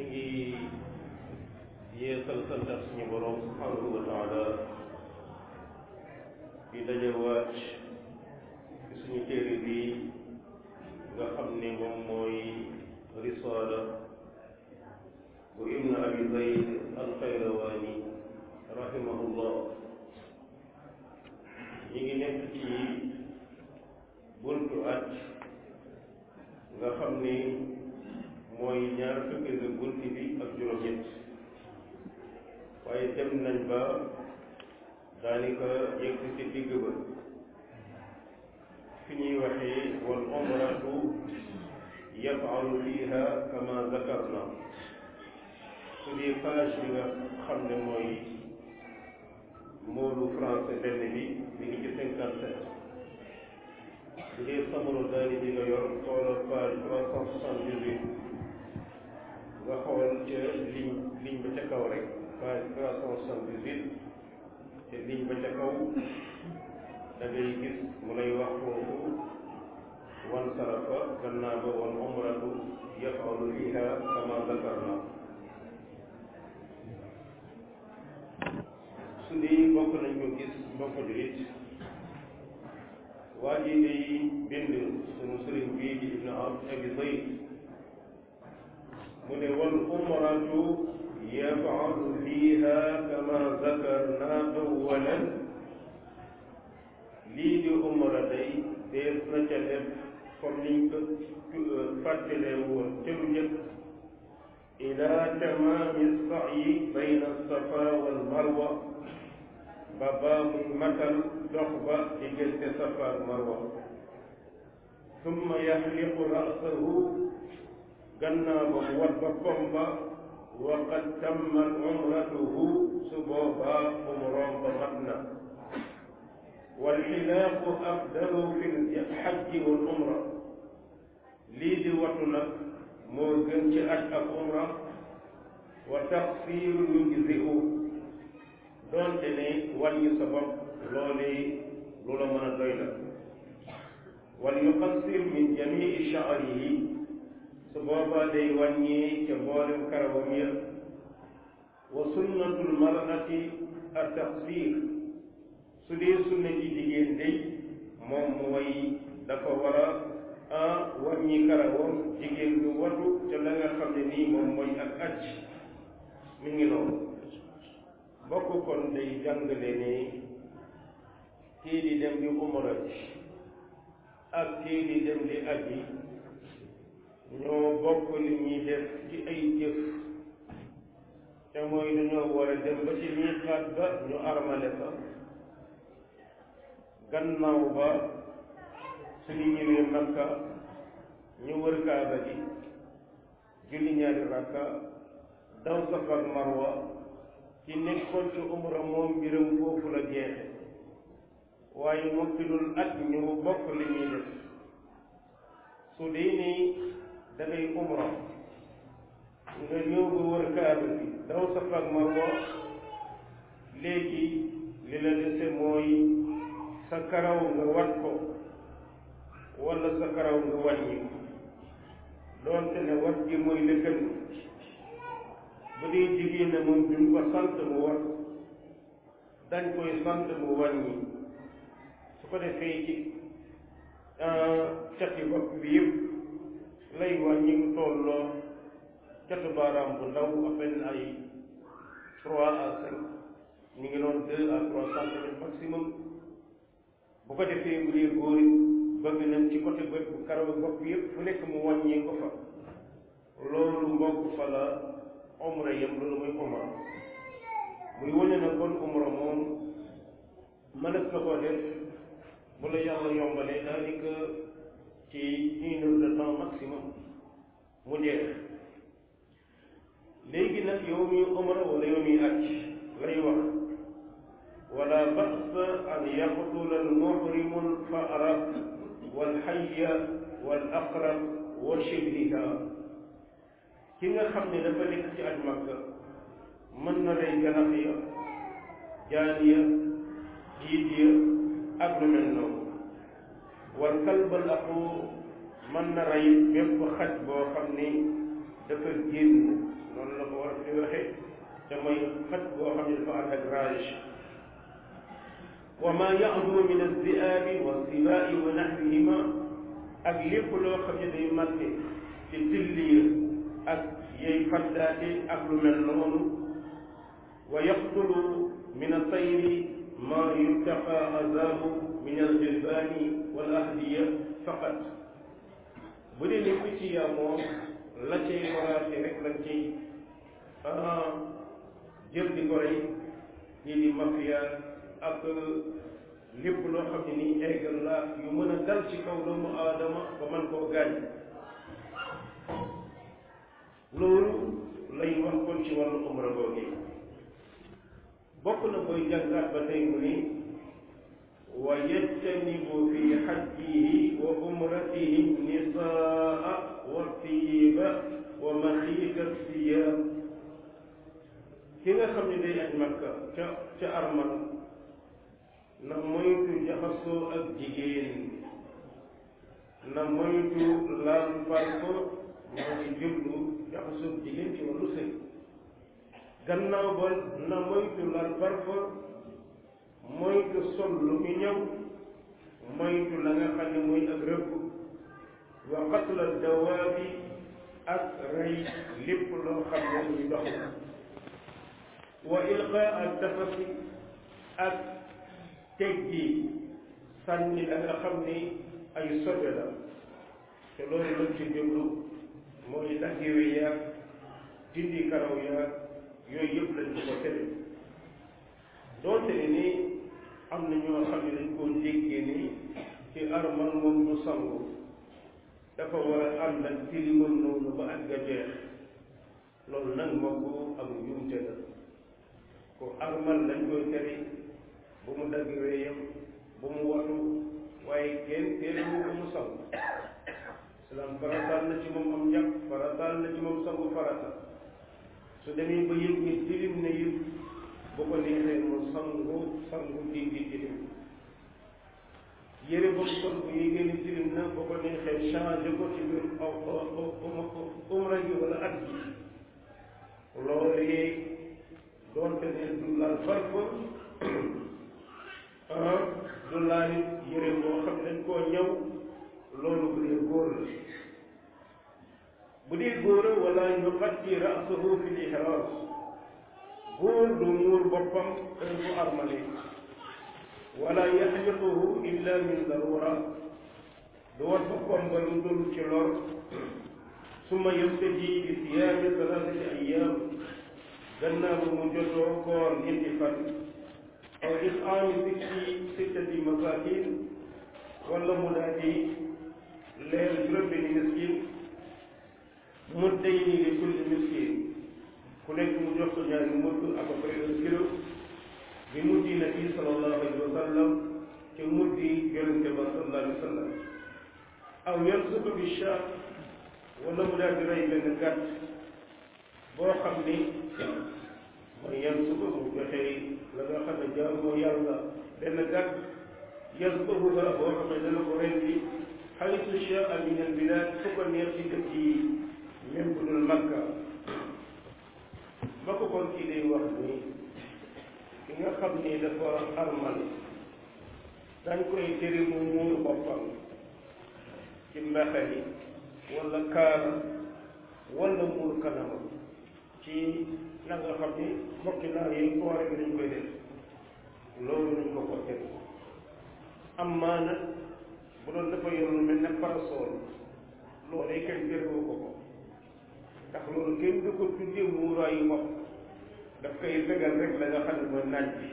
ngi yeesal santaat suñu borom subhanahu wa taala di dajewaat ci suñu téere bi nga xam ne moom mooy risaala bu ibn abi zayd alxayrawaani rahimahullah ñi ngi nekk ci buntu at nga xam ni mooy ñaar fukki nga bunt bi ak juróom-ñett waaye dem nañ ba daanaka yegg ci digg ba fi ñuy waxee wal umratu yafalu fiha kama zakarna su dee page bi nga xam ne mooy moolu français benn bi mi ngi ci cinquante sept su dee samaru daani bi nga yor xoolal page trois cent soixante-dix-huit nga xool ca ligne ligne ba ca kaw rek page trois cent soixante-dix-huit te ligne ba ca kaw da ngay gis mu lay wax foofu wan sarafa gannaaw ba wan umratu yafalu fiha kama zakarna su dee bokk nañ ko gis mbokk julit waa ji day bind sunu sëriñ bii di ibn abi zayd mu ne wal umratu yafalu fiha kama zakarna awalan lii di umra day dees na ca def comme niñ ko fàttalee woon ca lu njëkk ila tamaami sa'yi bayna safa wal marwa ba baa muy matal dox ba diggante safa ak marwa summa yaxliqu rasahu gannaaw ba mu wat boppam ba wa qad tammat umratuhu su boobaa umroom ba mat na walxilaaqu afdalu fi lxajji wal umra lii di watu nag moo gën ci aj ak umra wa taqsiru yujziu doonte ne wàññi sa bopp loolee lu la mën a doy la wal yuqassir min jamii sha'rihi su boobaa day wàññi ca mboolem karawam ya wa sunnatul mar'ati at taqsir su dee sunna ji jigéen day moom mooy dafa war a wàññi karawam jigéen du watu te la nga xam ne nii moom mooy ak aj mi ngi noonu bokk kon day jàngale ne kii di dem di umra ji ak kii di dem di aji ñoo bokk li ñuy def ci ay jëf te mooy dañoo war a dem ba ci miiqaat ba ñu armale fa gannaaw ba suñu ñëwee Makka ñu wër Kaaba gi julli ñaari rakka daw Safa ak Marwa ci nekkoon ci umra moom mbiram foofu la jeexe waaye mokkilul at ñu bokk li ñuy def su dee nii da ngay umra nga ñëw ba wër Kaaba gi daw Safa ak Marwa léegi li la dese mooy sa karaw nga wat ko wala sa karaw nga wàññi ko doonte ne wat gi mooy la gën bu dee jigéen ne moom duñ ko sant mu wat dañ koy sant mu wàññi su ko defee ci cati bopp bi yëpp lay wàññi mu tolloo catu baaraam bu ndaw à peine ay trois à cinq ñu ngi doon deux à trois centimètres maximum bu ko defee bu dee góor bëgg nañ ci côté bët bu karaw bopp yëpp fu nekk mu wàññee ko fa loolu mbokk fa la umra yëpp loolu muy umra muy wane na kon umra moom mënees na koo def bu la yàlla yombalee daanaka ci une heure de temps maximum mu jeex léegi nag yow mi umra wala yow mi aj lay wax wala ba'sa an yaqtula al-muhrimu al-fa'ra wal-hayya wal-aqrab wa shibhiha ki nga xam ne dafa nekk ci aj Makka mën na rey ganax ya jaan ya jiit ya ak lu mel noonu wal kalbal aquur mën na rey bépp xaj boo xam ni dafa génn noonu joxe te mooy xaj boo xam ne dafa ànd ak rage wa ma yaxdu min alziaabi wa sibaa'i wa naxwihima ak lépp loo xam ne day màtte ci tilliir ak yey faddaate ak lu mel noonu wa yaqtulu min altayri ma yurtaqa azaabu min aljilbaani wal ahdiya faqat bu dee ne picc ya moom la cay waraate rek lañ cay jël di ko rey ñii di mafia ak lépp loo xam ne nii eggal la yu mën a dal ci kaw doomu aadama ba man koo gaañ loolu lay wax kon ci wàllu umra googu bokk na koy jàngaat ba tey mu ni wa yajtanibu fi xajjihi wa umratihi nisaa wa tiiba wa maxiita siyaab ki nga xam ne day aj makka ca ca armal na moytu jaxasoo ak jigéen na moytu laal parfo moo ngi jublu jaxasoo ak jigéen ci wàllu sëy gannaaw ba na moytu laal parfo moytu sol lu ñu ñëw moytu la nga xam ne mooy ak rëbb wa qatla dawaabi ak rey lépp loo xam ne muy dox wa ilqaa al tafasi ak teggi sànni la nga xam ni ay sobe la te loolu lañ ci jublu mooy daggiwe yaag dindi karaw yaag yooyu yëpp lañ ko ko tere doonte ne ni am na ñoo xam ne dañ koo déggee ni ci armal moom du sangu dafa war a ànd ak tilimal noonu ba ak ga jeex loolu nag moo ko ak njuumte la ko armal lañ koy tere bu mu dagg wéyam bu mu watu waaye kenn teelu ko mu sangu islam farataal na ci moom am njàpp farataal na ci moom sangu farata su demee ba yëg ni tilim ne yëpp bu ko neexee mu sangu sangu dindi tilim yére boobu sol bu yëgee ni tilim na bu ko neexee changé ko ci biir umra gi wala at gi loolee doonte ne du laal farko du laal yére boo xam ne dañ koo ñëw loolu bu dee góor la bu dee góor wala yuqatti ra'sahu fi l-ihram góor du muur boppam heure bu armale wala yaxliquhu illa min darura du wat boppam ba lu dul ci lor summa yabtaji bi siyaami salaasati ayyaam gannaaw bu mu jotoo koor ñetti fan aw it'aami sitti sittati masaakin wala mu daal di leer juróom-benni miskin muddayni li kulli miskin ku nekk mu jox ko ñaari mudd à peu près un kilo bi muddi nabi sallallahu alayhi wa sallam te muddi yonente ba sallallahu alayhi wa sallam aw yarzuqu bi shaa wala mu daal di rey benn gàtt boo xam ni mooy yarzuqu mu joxe la nga xam ne jaamoo yàlla benn gàtt yarzuquha boo xam ne dana ko rendi xaytu shaa min al bilad fu ko neex ci dëkk yi même bu dul makka ba ko kon kii day wax ni ki nga xam ni dafa armal dañ koy tere mu muur boppam ci mbaxe yi wala kaala wala muur kanamam ci na nga xam ni mbokki naar yi koore bi dañ koy def loolu dañ ko ko tere amma nag bu doon dafa yor lu mel ne parasol loolu yi kenn terewu ko ko ndax loolu kenn du ko tuddee muuraayu bopp daf koy fegal rek la nga xam ne mooy naaj bi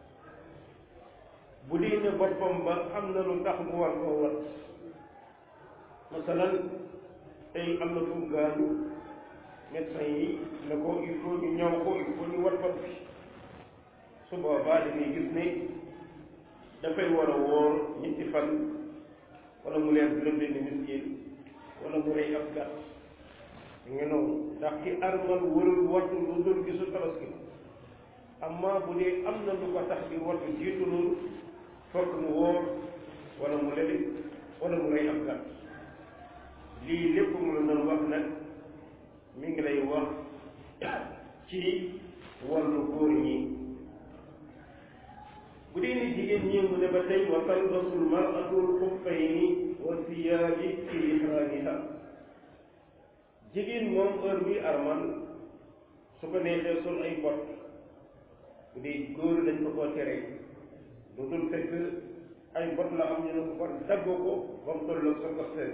bu dee ne boppam ba am na lu tax mu war koo wat masalan tey am na fu mu gaañu médecin yi ne ko il faut ñu ñëw ko il faut ñu wat bopp bi su boobaa dañuy gis ne dafay war a wóor ñetti fan wala mu leer juróom-benni miskin wala mu rey ab gàtt nga noonu ndax ki armal warul wattu lu dul gisu tabaski amma bu dee am na lu ko tax di wattu jiitu loolu fokk mu wóor wala mu lebi wala mu rey ab gàtt lii lépp mu la doon wax nag mi ngi lay wax ci wàllu góor ñi bu dee ni jigéen ñi mu ne ba tey wa talbasul maratul xuffayni wa siyaabi fi ihraamiha jigéen moom heure bi armal su ko neexee sol ay bot bu dee góor dañ ko koo tere lu dul fekk ay bot la am ñu ne ko kon dagg ko ba mu toll sa ko seen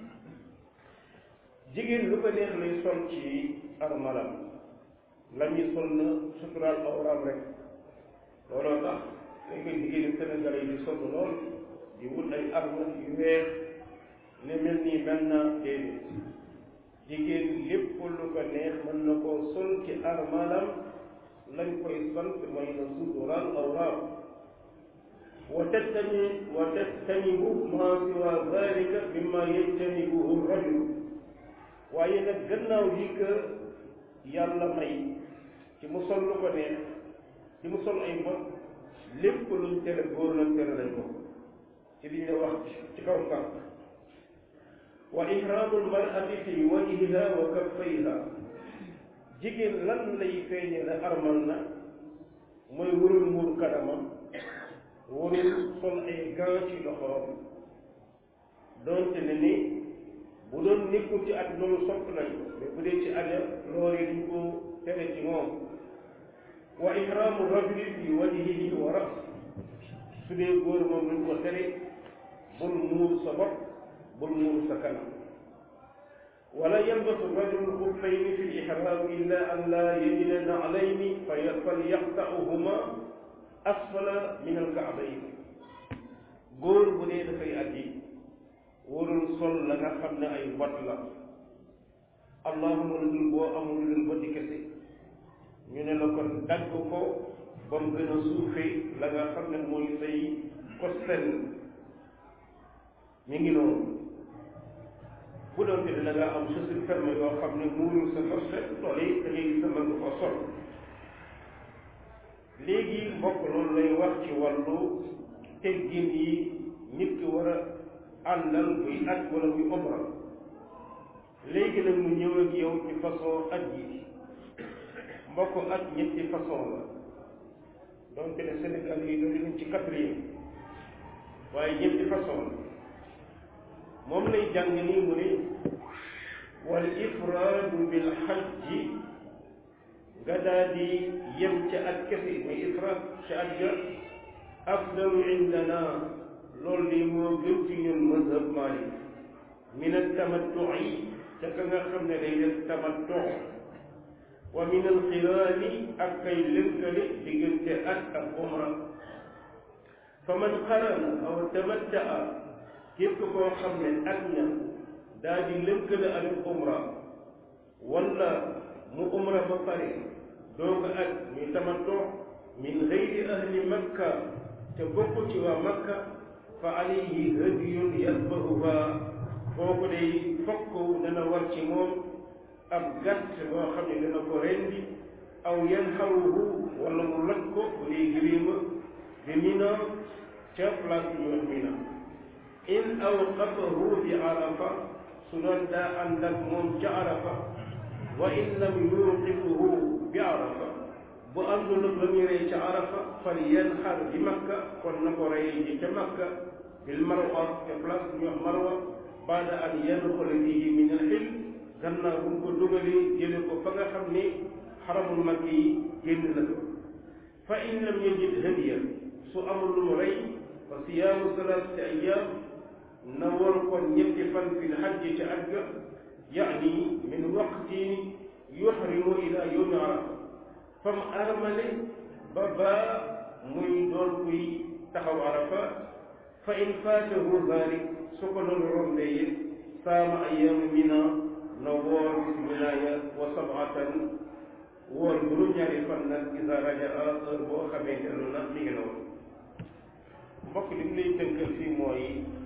jigéen lu ko neex lay sol ci armalam la ñuy sol na suturaal awraam rek looloo tax dañ koy jigéen Sénégal yi di sol lool di wut ay arme yu weex ne mel nii mel na déedéet jigéen lépp lu ko neex mën na koo sol ci armalam lañ koy sant mooy na suturaal awraam wa tattani wa tattanibu ma siwa dalika mimma yajtanibuhu rajul waaye nag gannaaw lii que yàlla may ci mu sol lu ko neex ci mu sol ay mbot lépp luñ tere góor nag tere nañ ko ci li ñu wax ci kaw kaw wa ihramu lmarati fi wajhiha wa kaffayha jigéen lan lay feeñe ne armal na mooy warul muur kanamam warul sol ay gants ci loxoom doonte ne ni bu doon nekkul ci at loolu sopp nañ ko mais bu dee ci aja loolu yi duñ ko tere ci moom wa ihramu rajuli fi wajhihi wa ras su dee góor moom duñ ko tere bul muur sa bopp bul muur sa kanam wala yalbasu rajulu xuffayni fi ihram illa an la yajida na'layni falyaqta'uhuma asfala min alka'bayni góor bu dee dafay aji warul sol la nga xam ne ay bot la allahuma lu dul boo amul lu dul boti kese ñu ne la kon dagg ko ba mu gën a suufee la nga xam ne mooy say kosten mi ngi noonu bu doon te da nga am chaussure ferme yoo xam ne muurul sa kosten loolu yi da ngay gis mën nga ko sol léegi mbokk loolu lay wax ci wàllu teggin yi nit ki war a àndal buy aj wala buy umra léegi nag mu ñëw ak yow ci façon aj yi mbokk aj ñetti façon la donc ne Sénégal yi doon nañ ci quatrième waaye ñetti façon la moom lay jàng nii mu ne wal ifraadu bil hajji nga daal di yem ca aj kese muy ifraad ca aj ga afdalu indana loolu de moo gën ci ñun mazhab Malik min at-tamattu'i ca ka nga xam ne day def tamattu wa min al-qiraani ak kay lënkale diggante ak ak umra fa man qarana aw tamatta'a képp koo xam ne ak na daa di lënkale ak umra wala mu umra ba pare doog ak muy tamattu min gayri ahli makka te bokk ci waa makka fa alayhi hadiyun yadbahuha kooku day fokk dana war ci moom ab gàtt boo xam ne dana ko rendi aw yanxaruhu wala mu loj ko bu dee gëléema bi mina ca place bi ñu wax mina in awqafahu bi arafa su doon daa ànd ak moom ca arafa wa in lam yuqifuhu bi arafa bu àndul ak la muy rey ca arafa fal yanxar bi makka kon na ko rey ji ca makka bil marwa ca place bu ñu wax marwa baada an yadxula fihi min al xil gannaaw bu ko dugalee jële ko fa nga xam ne xaramul makk yi génn na ko fa in lam yajid hadiya su amul lu mu rey fa siyaamu salaasati ayyaam na war kon ñetti fan fi l xajji ca aj ga yaani min waqti yuxrimu ila yowmi arafa fam armale ba baa muy doon kuy taxaw arafa fa in faatahu dalik su ko doon rombee it saama ayaamu mina na woor bis wilaaya wa sabatan woor juróom-ñaari fan nag isa rajaa heure boo xamee dellu na mi ngi noonu mbokk li mu lay tënkal fii mooy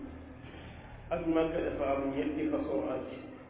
ak Makka dafa am ñetti façon aj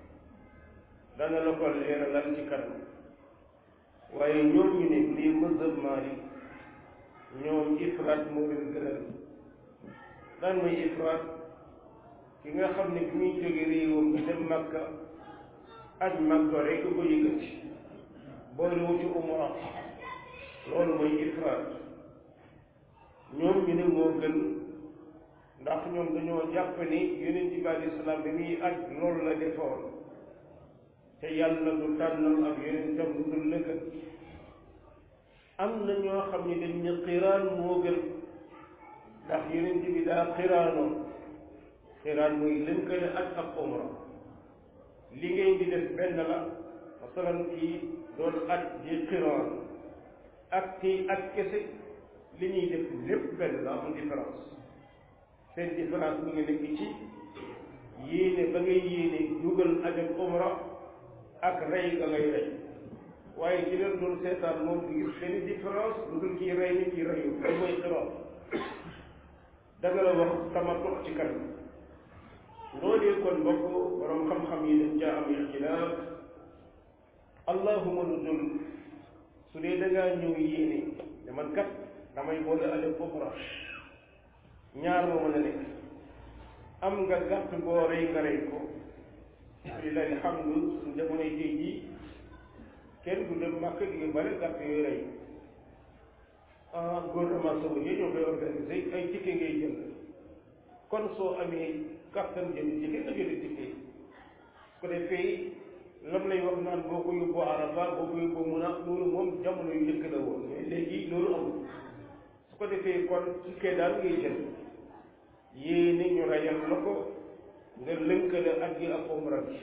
dana la ko leeralal ci kanam waaye ñoom ñu ne lii mazhab Maalik ñoom ifraat moo leen gënal daan mooy ifraat ki nga xam ne bi muy jóge réewam bi dem Makka aj Makka rek ko yëkkati boolewu ci umra loolu mooy ifraat ñoom ñu ne moo gën ndax ñoom dañoo jàpp ni yonent bi alayhi salaam bi muy aj loolu la defoon te yàlla du tànnal ak yonentam lu dul lëgg am na ñoo xam ne dañ ne xiraan moo gën ndax yonent bi daa xiraanoon xiraan muy lënkale aj ak umra li ngay di def benn la masalan kii doon aj di xiraan ak kii aj kese li ñuy def lépp benn la amul différence seen différence mu ngi nekk ci yéene ba ngay yéene dugal aj ak umra ak rey ga ngay rey waaye ci leen doon seetaan moom du gis benn différence lu dul kii rey ni kii reyu loolu mooy xiraan danga la wax tamattu ci kanam loolee kon mbokk borom xam-xam yi dañ caa am ixtilaaf allahuma lu dul su dee da ngaa ñëw yéene ne man kat damay boole ale umra ñaar moo mën a nekk am nga gàtt boo rey nga rey ko lillahi alhamdu suñ jamonoy tey jii kenn du dem màkk gi bale gàtt yooyu rey ah gouvernement saoudien ñoo koy organisé ay ticket ngay jënd kon soo amee kàttan jënd ticket nga jënd ticket su ko defee lam lay wax naan boo ko yóbboo Arafa boo ko yóbboo mun a loolu moom jamono yu njëkk la woon mais léegi loolu amul su ko defee kon ticket daal ngay jënd yéene ñu rayal la ko nga lënkale ak gi ak umra bi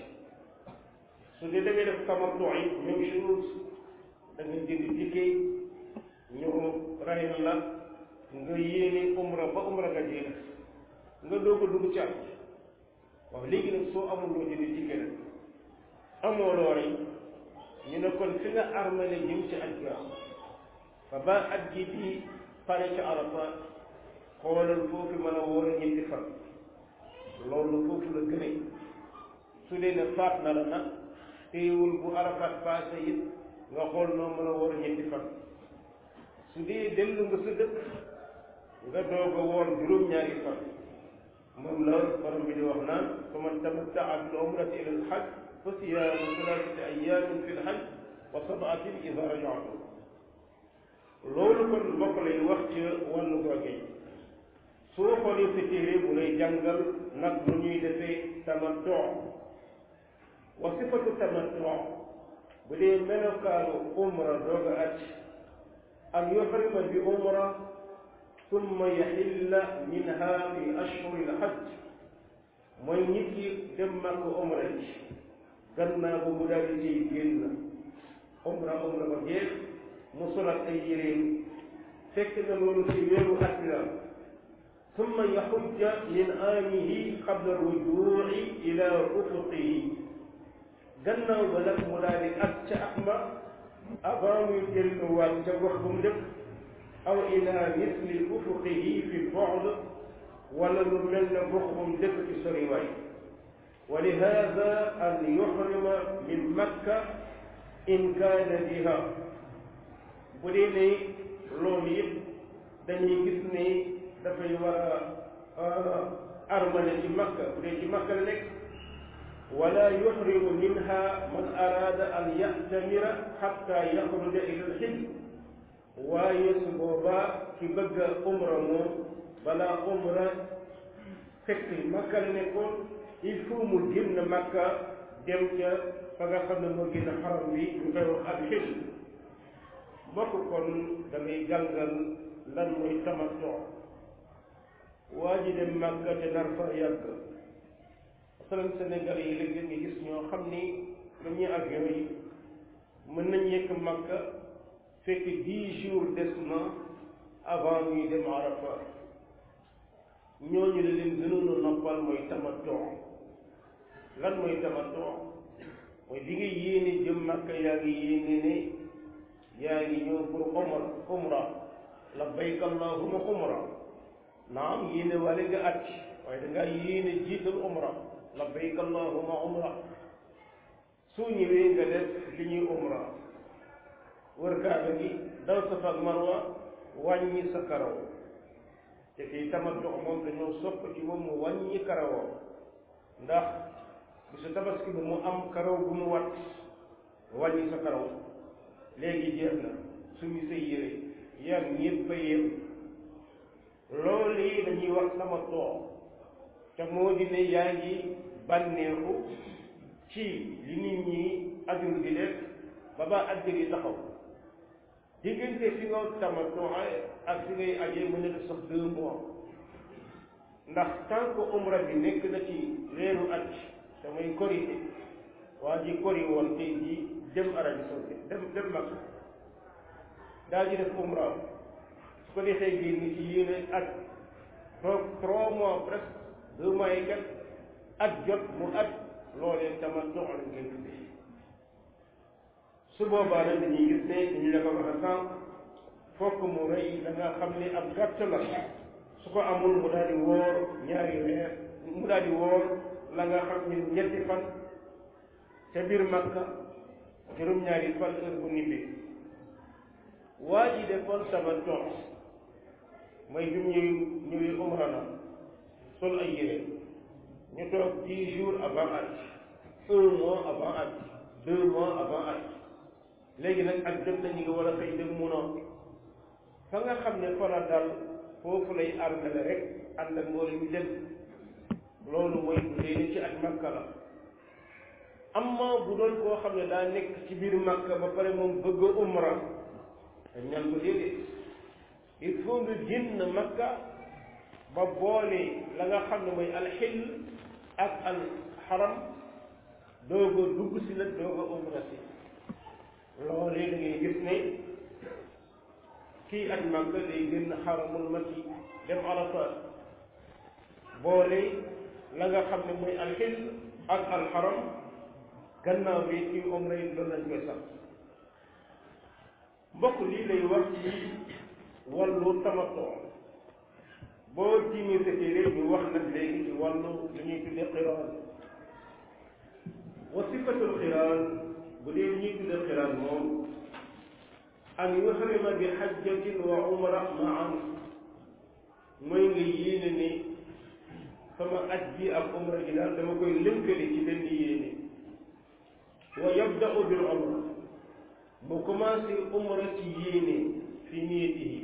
su dee da ngay def tamattu yi même chose da nga jënd ticket ñu rayal la nga yéene umra ba umra nga jeex nga doog a dugg ci aj waaw léegi nag soo amul loo jënd ticket nag amoo loo rey ñu ne kon fi nga armale jëm ci aj ga fa ba aj gi di pare ci Arafa xoolal foofu mën a woor ñetti fan loolu foofu la gëne su dee ne faat na la nag téewul bu Arafat passé it nga xool noo mën a woor ñetti fan su dee dellu nga sa dëkk nga doog a woor juróom-ñaari fan moom la borom bi di wax naan fa man tamattaa bil umrati ila al hajj fa siyaamu salaasati ayyaamin fi l hajj wa sab'atin idaa raja'tum loolu kon mbokk lay wax ci wàllu googee soo xoolee sa téere bu lay jàngal nag lu ñuy defee tamattu wa sifatu tamattu bu dee melokaanu umra doog a aj an yuhrima bi umra summa yaxilla minha fi ashhuri lhajj mooy nit ki dem màkk umra ji gannaaw ba mu daal di ciy génn umra umra ba jeex mu solat ay yéreem fekk na loolu ci weeru at la summa yaxujja min aamihi qabla rujuuci ila ufuqihi gannaaw ba nag mu daal di at ca at ma avant muy delluwaat ca gox bu mu dëkk aw ila misli ufuqihi fi bu'd wala lu mel ne gox bu mu dëkk ci soriwaay wa lihada an yuhrima min makka in kaana biha bu dee ne loolu yëpp dañuy gis ne dafay war a armale ci makka bu dee ci makka la nekk wala yuhrimu minha man araada an ya'tamira hatta yaxruja ila al-hil waaye su boobaa ki bëgg a umra moom balaa umra fekk makka la nekkoon il faut mu génn makka dem ca fa nga xam ne moo génn xaram bi ñu koy wax al-hil mbokk kon da ngay jàngal lan mooy tamattu waa ji dem makka te nar fa yàgg masalan Sénégal yi léegi nga gis ñoo xam ni dañuy avion yi mën nañ yekk makka fekk dix jours des na avant ñuy dem Arafa ñooñu la leen gënoon a noppal mooy tamattu lan mooy tamattu mooy bi nga yéene jëm makka yaa ngi yéene ne yaa ngi ñëw pour umra umra labbayk allahumma umra naam yéene wale nga at waaye da ngaa yéene jiital umra labbayk allahumma umra soo ñëwee nga def li ñuy umra wër kaaba gi daw safa ak marwa wàññi sa karaw te fii tamattu moom dañoo sopp ci moom mu wàññi karawam ndax bisu tabaski bi mu am karaw bu mu wat wàññi sa karaw léegi jeex na suñu say yére yar ñëpp a yem loolu yi dañuy wax sama toog te moo di ne yaa ngi bànneexu ci li nit ñi ajul di def ba ba aj gi taxaw diggante fi nga tamatoo ak fi ngay ajee mën na def sax deux mois ndax tant que umra bi nekk na ci weeru aj te muy korité waa ji kori woon tey jii dem Arabie Saoudite dem dem Makka daal di def umra su ko defee génn ci yéene aj toog trois mois presque deux mois yi kat aj jot mu aj loolee tamatoo lañ koy tuddee su boobaa nag dañuy gis ne dañu la ko wax a sànq fokk mu rëy da nga xam ne ab gàtt la su ko amul mu daal di woor ñaari weer mu daal di woor la nga xam ne ñetti fan ca biir Makka juróom-ñaari fan heure bu nibbee waa ji defoon tamattu mooy bi ñuy ñëwee umra na sol ay yére ñu toog dix jours avant aj un mois avant aj deux mois avant aj léegi nag ak jot nañu nga war a xëy dem munoo fa nga xam ne fa la dal foofu lay armele rek ànd ak mbooloo mi dem loolu mooy bu dee ci ak makka la amma bu doon koo xam ne daa nekk ci biir makka ba pare moom bëgg a umra dañ ñaan ko déedéet il faut nga génn makka ba boole la nga xam ne mooy alxil ak al xaram doog a dugg si nag doog a umra si loolee da ngay gis ne kii aj Makka day génn xaramul makki dem Arafat boole la nga xam ne mooy alxil ak alxaram gannaaw bi kii umra yi loolu lañ koy sax mbokk lii lay wax ci wàllu tamattu boo tiimee sa téere ñu wax nag léegi ci wàllu lu ñuy tuddee xiraan wa sifatul xiraan bu dee li ñuy tuddee xiraan moom an yuhrima bi xajjatin wa umra maan mooy nga yéene ne sama aj bi ak umra gi daal dama koy lënkale ci benn yéene wa yabda'u bil umra mu commencé umra ci yéene fi niyatihi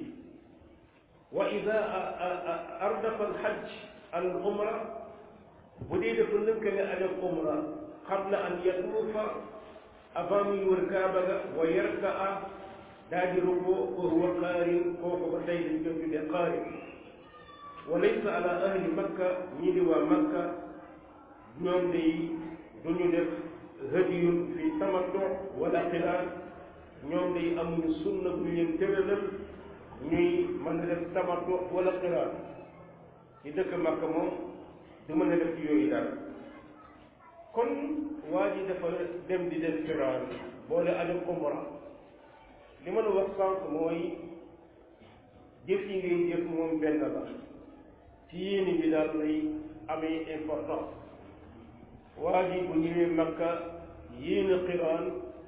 wa ida ardafa al xaj al umra bu dee dafa lënkale aj ak umra qabla an yatuufa avant muy wër kaaba ga wa yarkaa daa di rukkoo wa huwa qaarin kooku ba tey dañ koy tuddee qaarin wa laysa ala ahli makka ñii di waa makka ñoom day duñu def hadiyun fi tamattu wala qiraan ñoom day amuñu sunna bu leen tëralal ñuy mën a def tamattu wala qiraan ci dëkk makka moom du mën a def ci yooyu daal kon waa ji dafa dem di def qiraan boole ajam umra li ma la wax sànq mooy jëf yi ngay jëf moom benn la ci yéene bi daal lay amee importance waa ji bu ñëwee makka yéene xiraan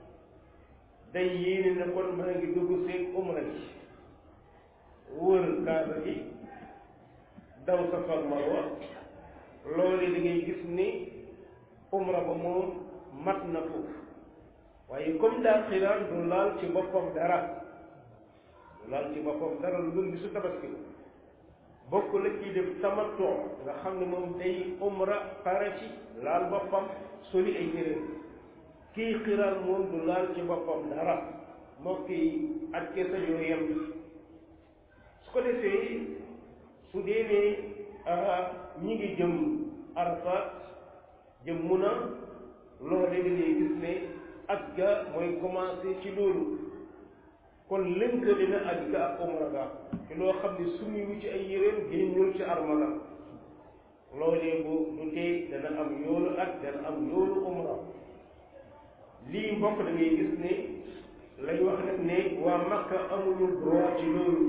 day yéene ne kon maa ngi dugg seen umra ji wër kaaba gi daw Safa Marwa loolu da ngay gis ni umra ba moom mat na foofu waaye comme daal xiraan du laal ci boppam dara du laal ci boppam dara lu dul bisu tabaski bokk la ciy def tamattu nga xam ne moom day umra pare ci laal boppam soli ay yére kii xiraan moom du laal ci boppam dara moo kii ak kesa yoo yem su ko defee su dee ne ñi ngi jëm Arafat jëm Muna loole da ngay gis ne aj ga mooy commencé ci loolu kon lënkale na aj ga ak umra ga ci loo xam ne sumiwu ci ay yéreem génnul ci armala loolee bu du tee dana am yoolu aj dana am yoolu umra lii mbokk da ngay gis ne lay wax nag ne waa Makka amuñu droit ci loolu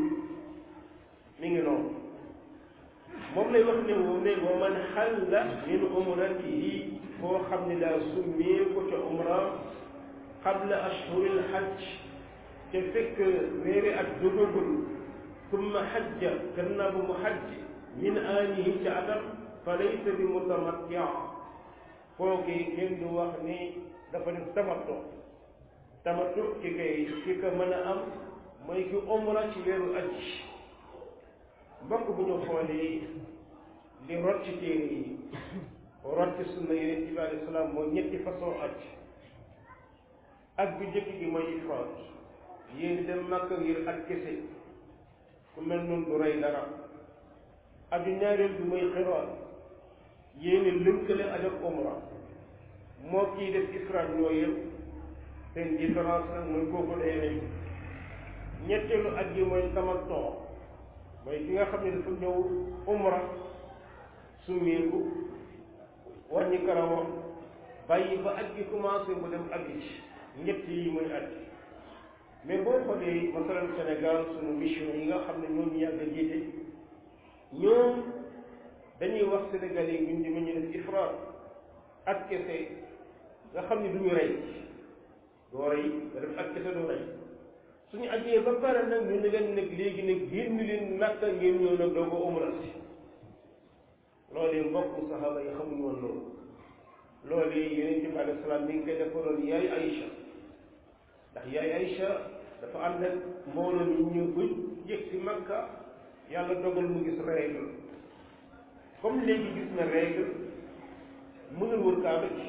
mi ngi noonu moom lay wax ne moom ne wa man xalla min umratihi koo xam ne daa summee ko ca umra qabla ashhuril hajj te fekk weeri ak dugagul summa hajja gannaaw bu mu hajj min aanihi ca atam fa laysa bi mutamattia kooki kenn du wax ni dafa def tamattu tamattu ki kay ki ko mën a am mooy ki umra ci weeru aj mbokk bu ñu xoolee li rot ci téere yi rot ci sunna yonent bi alayhi salaam mooy ñetti façon aj ak bu njëkk gi mooy ifraat yéen dem Makka ngir ak kese ku mel noonu du rey dara aju ñaareel bi mooy xiraan yéen lënkale aj ak umra moo kii def ifraat ñoo yëpp seen différence nag mooy kooku day rey ñetteelu aj gi mooy tamattu mooy ki nga xam ne dafa ñëw umra summeeku wàññi karawam bàyyi ba aj gi commencé mu dem aj ci ñett yi mooy aj mais boo xoolee masalan Sénégal sunu mission yi nga xam ne ñoom ñu yàgg a jiite ñoom dañuy wax sénégalais yi ñun di ma ñu def ifraat ak kese nga xam ne du ñu rey doo rey nga def ak kese doo rey suñu ajee ba pare nag ñu ne leen nag léegi nag génn leen Makka ngeen ñëw nag doo ko umra si loolee mbokk saxaaba yi xamuñu woon loolu loolee yonent bi alayhi salaam mi ngi koy defaloon yaay Aïcha ndax yaay Aïcha dafa ànd ak mbooloo mi ñu ba yëg si Makka yàlla dogal mu gis règle comme léegi gis na règle mënul wër kaaba ci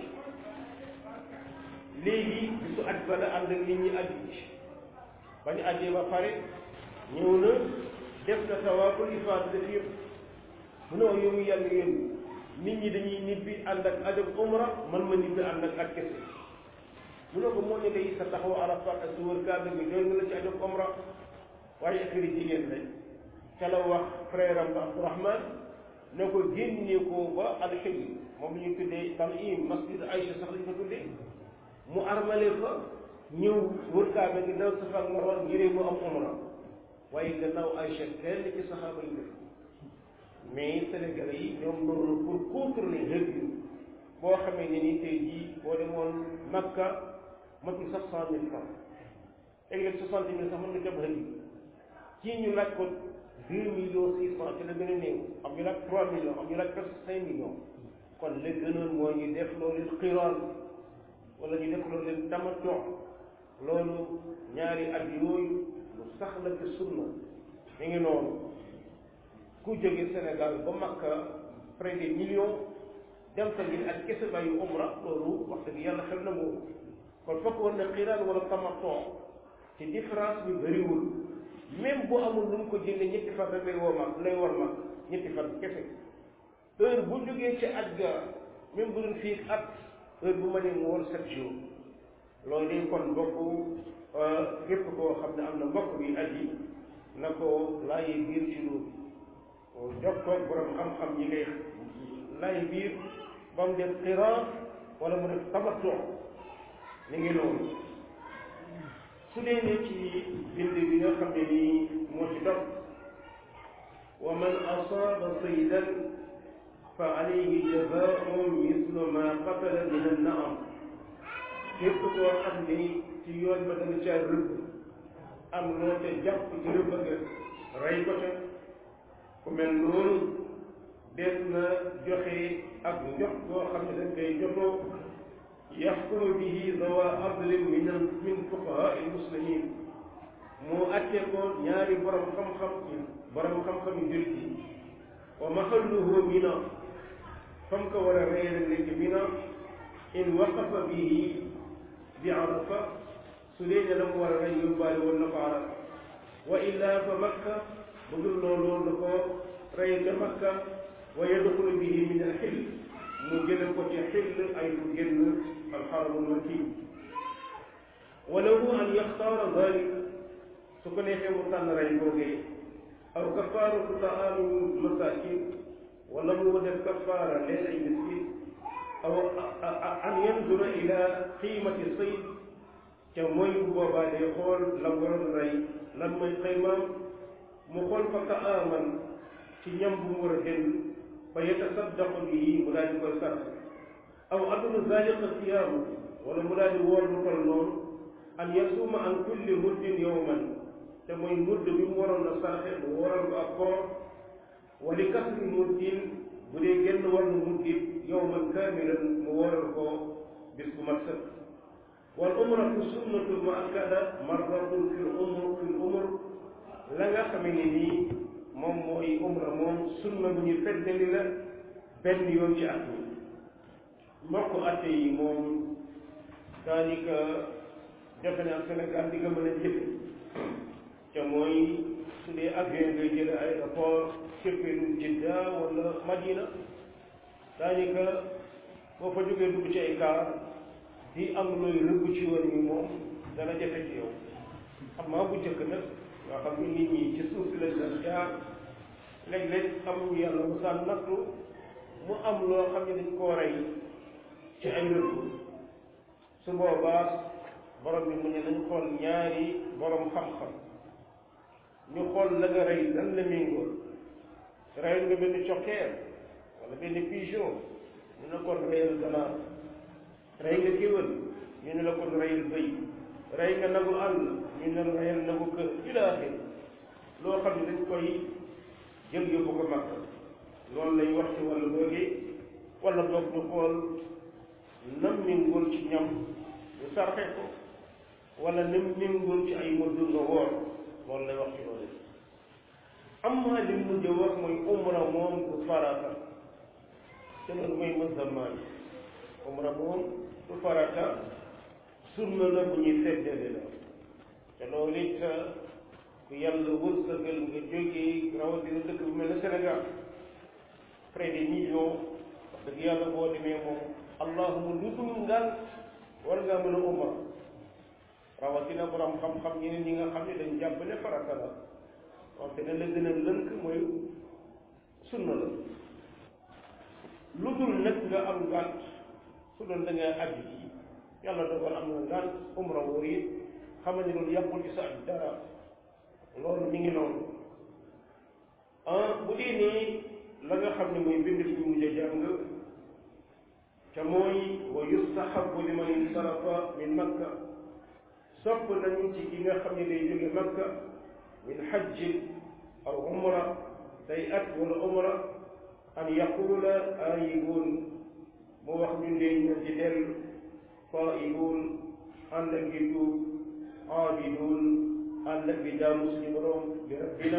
léegi bisu aj ba la ànd ak nit ñi aj ci ba ñu ajee ba pare ñëw na def na tawaaful ifaada def yëpp mu ne yow yàlla yéen nit ñi dañuy nibbi ànd ak aj ak umra man ma nibbi ànd ak aj kese mu ne ko moo ne day sa taxaw Arafat ak su wër kaaba bi doy nga la ci aj ak umra waaye affaire jigéen lañ ca la wax frère am ba Abdourahman ne ko génne ko ba alxil moom la ñuy tuddee tanim masjid Aïcha sax lañ ko tuddee mu armale fa ñëw wër kaaba gi daw Safa ak Marwa ngiree mu am umra waaye gannaaw Aïcha kenn ci saxaaba yi def mais Sénégalais yi ñoom loolu pour contrôler revenu boo xamee ne ni tey jii boo demoon Makka matul sax cent mille francs léeg-léeg soixante mille sax mën nga jëm rëdd kii ñu laaj ko deux millions six cent ci la gën a néew am ñu laaj trois millions am ñu laaj presque cinq millions kon la gënoon mooy ñu def loolu xiraan wala ñu def loolu leen tamattu loolu ñaari at yooyu lu sax la ci sunna mi ngi noonu ku jóge Sénégal ba Makka près de millions dem fa ngir ak kese bàyyi umra loolu wax dëgg yàlla xel na moom kon fokk war na xiraan wala tamattu ci différence bi bëriwul même bu amul lu mu ko jëndee ñetti fan rek lay woo mag lay war mag ñetti fan kese heure bu jógee ci at ga même bu dul fii at heure bu ma nee mu war sept jours loolu day kon mbokk képp koo xam ne am na mbokk bi aji na ko laajee biir ci loolu jokkoo borom xam-xam ñi ngay laaj biir ba mu def xiraan wala mu def tamattu mi ngi noonu su dee ne ci bind bi nga xam ne nii moo ci topp wa man asaaba saydan fa alayhi jazaa'un mislu ma qatala min an-na'am képp koo xam ni ci yoon ba danga caa rëbb am loo te jàpp ci rëbb nga rey ko te ku mel noonu des na joxe ak njox boo xam ne dañ koy joxoo yaxkumu bihi zawa adlin min min fuqahaa muslimin moo atte ko ñaari borom xam-xam ci borom xam-xam yu jullit yi wa mahalluhu mina fam ko war a reere nekk mina in waqafa bihi bi arafa su dee ne la mu war a rey yóbbaale woon na ko arafa wa illa fa makka bu dul loolu la ko rey ca makka wa yadxulu bihi min alxil mu jële ko ci xill ay fu génn alxaramul makki wa lahu an yaxtaara dalik su ko neexee mu tànn rey googee aw kafaaratu taamu masakin wala mu def kafaara leen ay miskin aw an yanzura ila qiimati sayd ca mooy bu boobaa day xool la waroon rey lan mooy xaymaam mu xool fa taaman ci ñam bu mu war a jënd fa yatasaddaqu bihi mu daal di koy sarax aw adunu zalika siyaamu wala mu daal di woor lu toll noonu an yasuma an kulli muddin yowman te mooy mudd bi mu waroon a saraxe mu waroon ko ak koor wa li kasri muddin bu dee genn wàllu muddin yowman kaamilan mu waroon ko bis bu mat sëkk wal umratu sunnatu muakkada marratun fil umr fil umr la nga xam ne nii moom mooy umra moom sunna bu ñu feddali la benn yoon ci at mi mbokk atte yi moom daanaka defe naa Sénégal di nga mën a jëfe te mooy su dee avion ngay jële aéroport cëppeelu Jidda wala Madina daanaka boo fa jógee dugg ci ay kaar di am looy rëbb ci yoon yi moom dana jafe ci yow xam maa bu njëkk nag nga xam ni nit ñi ci suuf si lañ daan jaar léeg-léeg am yàlla mu saan nattu mu am loo xam ne dañ koo rey ci ay rëbb su boobaa borom bi mu ne nañ xool ñaari borom xam-xam ñu xool la nga rey lan la méngóol rey nga benn cokkeer wala benn pigeon ñu ne kon reyal ganaar rey nga kéwél ñu ne la kon reyal bëy rey nga nagu àll ñu ne la reyal nagu kër ilaahi loo xam ne dañ koy jël yóbbu ko mag loolu lay wax ci wàllu googu wala boog ñu xool nam méngóol ci ñam ñu sarxe ko wala nam méngóol ci ay mëdd nga woor loolu lay wax ci loolu amma li mujj wax mooy umra moom du farata te loolu mooy mazhab Maalik umra moom du farata sunna la bu ñuy seddale la te loolu it ku yàlla wërsëgal nga jógee rawatina dëkk bu mel ne Sénégal près de millions wax dëgg yàlla boo demee moom allahuma lu dul ngaan war ngaa mën a umra rawatina borom xam-xam ñeneen ñi nga xam ne dañ jàpp ne farata la wante ne la gën a lënk mooy sunna la lu dul nag nga am ngànt su doon da nga aj ji yàlla dogal am na ngànt umra wóor yi xamal ne loolu yàqul ci sa aj dara loolu mi ngi noonu ah bu dee nii la nga xam ne mooy bind bi ñu mujj a jàng te mooy wa yustahabu liman insarafa min makka sopp nañu ci ki nga xam ne day jóge makka min hajji aw umra day at wala umra an yaqula aayibun mu wax ñu ndee ñu ci dellu taibun ànd ak di tuub aabidun ànd ak di jaamu suñu borom di rabbina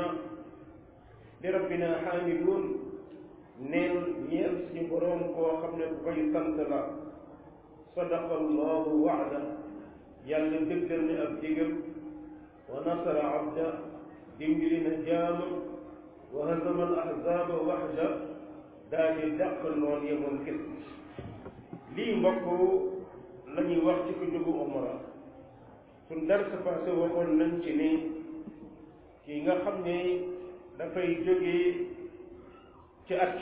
di rabbina xaamidun neen ñeel suñu borom koo xam ne ku koy sant la sadaqa allahu waada yàlla dëggal ne ab digam wa nasara abda dimbali na jaama wa hazama al ahzaba waxda daa di dàq noon yemoon kës lii mbokk la ñuy wax ci ko jógu umra suñ dar sa passé waxoon nañ ci ni kii nga xam ne dafay jógee ci at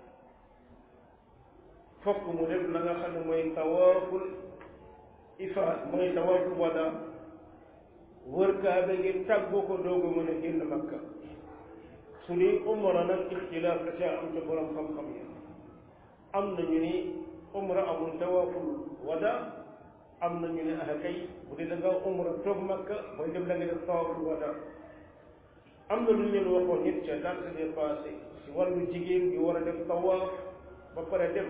fokk mu def la nga xam ne mooy tawaaful ifaad mooy tawaaful wada wër kaaba gi tàggu ko doog a mën a génn makka su dee umra nag ixtilaaf da caa am ca borom xam-xam yi am nañu ni umra amul tawaaful wada am nañu ne ah kay bu dee da nga umra toog makka mooy dem da nga def tawaaful wada am na lu ñu leen waxoon nit ca daan sa dépassé si wàllu jigéen gi war a def tawaaf ba pare dem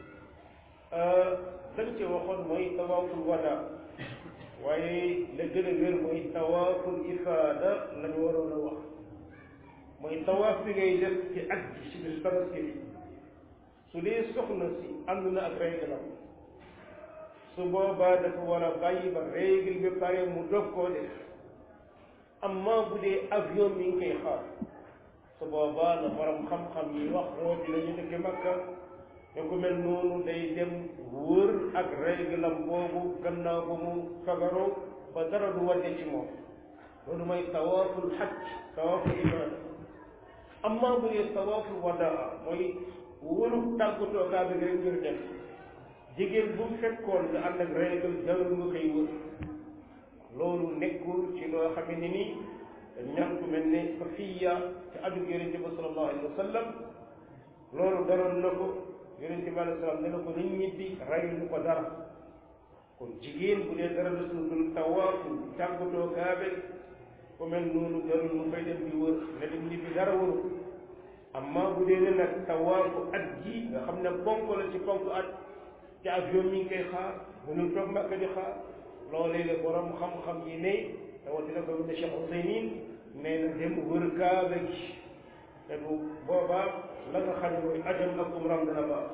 dañ ci waxoon mooy tawaaful wada waaye la gën a wér mooy tawaaful ifaada la ñu waroon a wax mooy tawaaf bi ngay def ci at bi ci bis tabaski bi su dee soxna si ànd na ak réglam su boobaa dafa war a bàyyi ba règle bi pare mu dog koo def amma bu dee avion mi ngi koy xaar su boobaa la borom xam-xam yi wax rooti la ñu dëkk Makka ne ku mel noonu day dem wër ak réglam boobu gannaaw ba mu fagaroo ba dara du wàcce ci moom loolu mooy tawaaful xaj tawaaful ibaada amma bu dee tawaaful wadaa mooy wëru tàggatoo kaa bi rek ngir def jigéen bu fekkoon nga ànd ak règle jarul nga koy wër loolu nekkul ci loo xam ne ni ñaan ku mel ne Safiya ci aju yonente ba sallallahu alayhi wa sallam loolu daroon na ko yonente bi alayhi salaam ne na ko nit ñibbi rayuñu ko dara kon jigéen bu dee dara la suudul tawaafu tàggatoo kaabe ku mel noonu jarul mu fay dem di wër ne dem ñibbi dara wëru amma bu dee ne nag tawaafu at ji nga xam ne ponk la ci ponk at ci avion mi ngi koy xaar mënul toog Makka di xaar loolee la borom xam-xam yi ne rawatina ko ne Cheikh Ousaymin nee na dem wër kaaba gi te bu boobaa la nga xam ne mooy ajam ak umram dana baax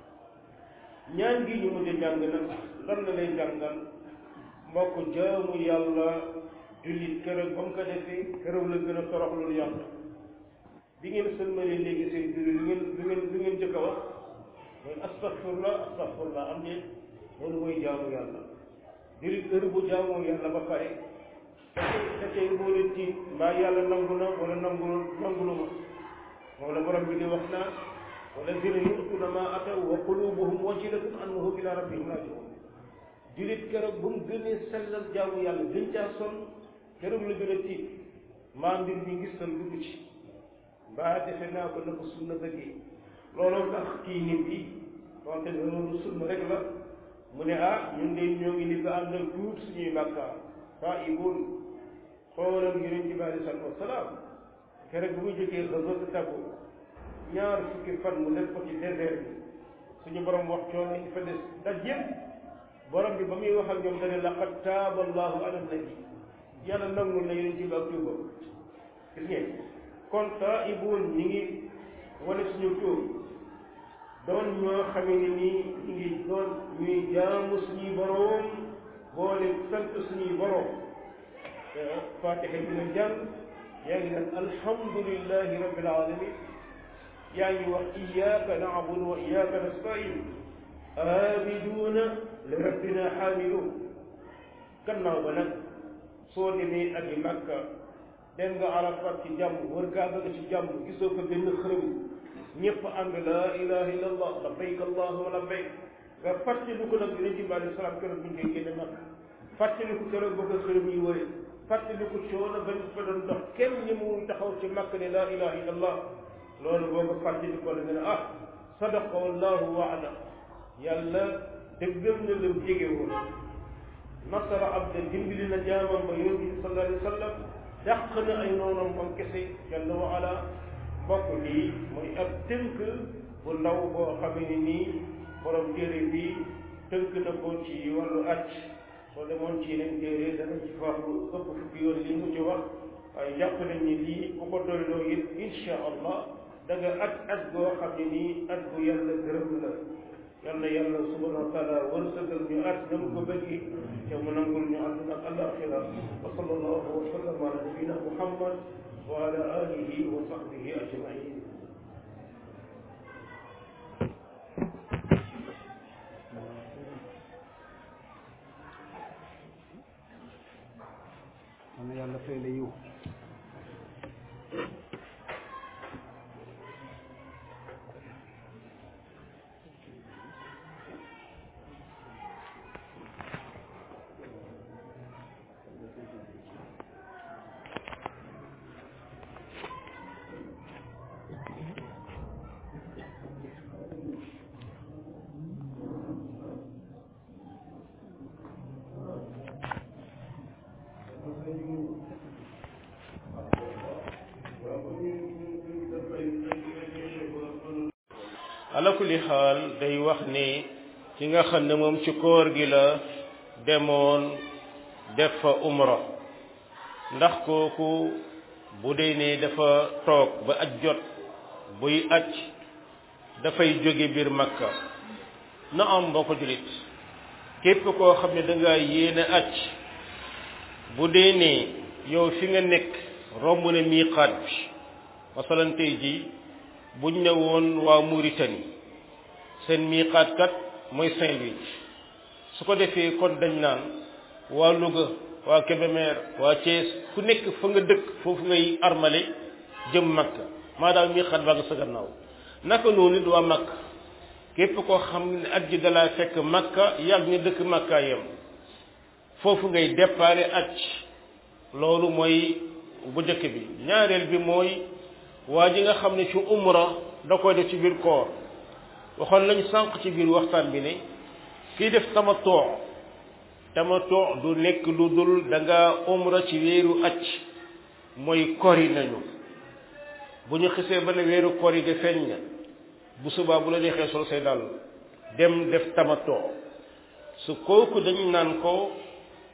ñaan gi ñu mujj a jàng nag lan la lay jàngal mbokk jaamu yàlla jullit keroog ba mu ko defee keroog la gën a toroxlul yàlla bi ngeen sëlmalee léegi seen julli lu ngeen lu ngeen lu ngeen jëkk a wax mooy astaghfirullah astaghfirullah am ngeen loolu mooy jaamu yàlla jullit heure bu jaamoo yàlla ba pare te tey boo leen tiit mbaa yàlla nangu na wala nangu nangulu ma moom la borom bi di wax naa walladina yu'tuuna maa ataw wa qulubuhum wajilatun annahum ila rabbihim raaji'uun jullit keroog ba mu gënee sellal jaamu yàlla gën caa sonn keroog la gën a tiit maa mbir mi gis tal dugg ci mbaa defe naa ko na ko sunna bëggee looloo tax kii nit bi wante loolu sunna rek la mu ne ah ñun de ñoo ngi ni ko ànd ak tuut suñuy bàkkaar taa'ibuun xoolal yonent bi aleyhi salaatu wasalaam keroog bu muy jógee xaswatu Tabuk ñaar fukki fan mu def ko ci désert bi suñu borom wax coono ñu fa des daj yëpp borom bi ba muy wax ak ñoom dane laqad taaba allahu ala nabi yàlla nangul na yonent bi ak tuubam gis ngeen kon taa'ibuun ñi ngi wane suñu tuub doon ñoo xamee ni nii ñu ngi doon ñuy jaamu suñuy boroom boole sant suñuy boroom fatiha bi nga jàng yaa ngi naan alhamdulillahi rabbil alamin yaa ngi wax iyyaka na'budu wa iyyaka nasta'in aabiduuna li rabbina xaamiluun gannaaw ba nag soo demee ak i Makka dem nga Arafat ci jàmm wër Kaaba ga ci jàmm gisoo ko benn xërëm ñëpp ànd laa ilaha illa allah labbayk allahumma labbayk nga fàttali ko nag yonent bi alayhi salaam keroog bu ñu koy génne Makka fàttali ko keroog ba ko xërëm yi wëre fàttali ko coono bañ fa doon dox kenn ñi mu taxaw ci Makka ne laa ilaha illa allah loolu boo ko fàttali ko la nga ne ah sadaqa wallahu waada yàlla dëggal na la jege woon nasara abda dimbali na jaamam ba yonent bi sallallahu alayhi wa sallam dàq na ay noonam moom kese jalla wa ala bokk lii mooy ab tënk bu ndaw boo xamee ni nii borom téere bi tënk na ko ci wàllu acc soo demoon ci yeneen téere dana ci wax lu ëpp fukki yoon li mu ci wax waaye jàpp nañ ni lii bu ko doyloo it insha allah da nga at at goo xam ne nii at bu yàlla gërëm la yal na yàlla subhanahu wa taala wërsëgal ñu at na mu ko bëggi te mu nangul ñu àdduna ak alaxira wa sallallahu wa sallam ala nabina muhammad wa ala alihi wa sahbihi ajmain na yàlla fay la yiw ala kulli xaal day wax ne ki nga xam ne moom ci koor gi la demoon def fa umra ndax kooku bu dee ne dafa toog ba aj jot buy aj dafay jóge biir makka na am mboo ko julit képp koo xam ne da nga yéene aj bu dee ne yow fi nga nekk romb na miiqaat bi masalan tey ji buñ ne woon waa Mauritanie seen miiqaat kat mooy Saint-Louis su ko defee kon dañ naan waa Louga waa Kébémer waa Thiès ku nekk fa nga dëkk foofu ngay armale jëm Makka maadaam miiqaat baa nga sa gannaaw naka noonu it waa Makka képp koo xam ne at ji dalaa fekk Makka yàgg nga dëkk Makka yem foofu ngay déparé aj loolu mooy bu njëkk bi ñaareel bi mooy waa ji nga xam ne ci umra da koy def ci biir koor waxoon lañ sànq ci biir waxtaan bi ne kii def tamatoo tamatoo du nekk lu dul da nga umra ci weeru acc mooy kori nañu bu ñu xisee ba ne weeru kori ga feeñ na bu subaa bu la neexee sol say dàll dem def tamatoo su kooku dañu naan ko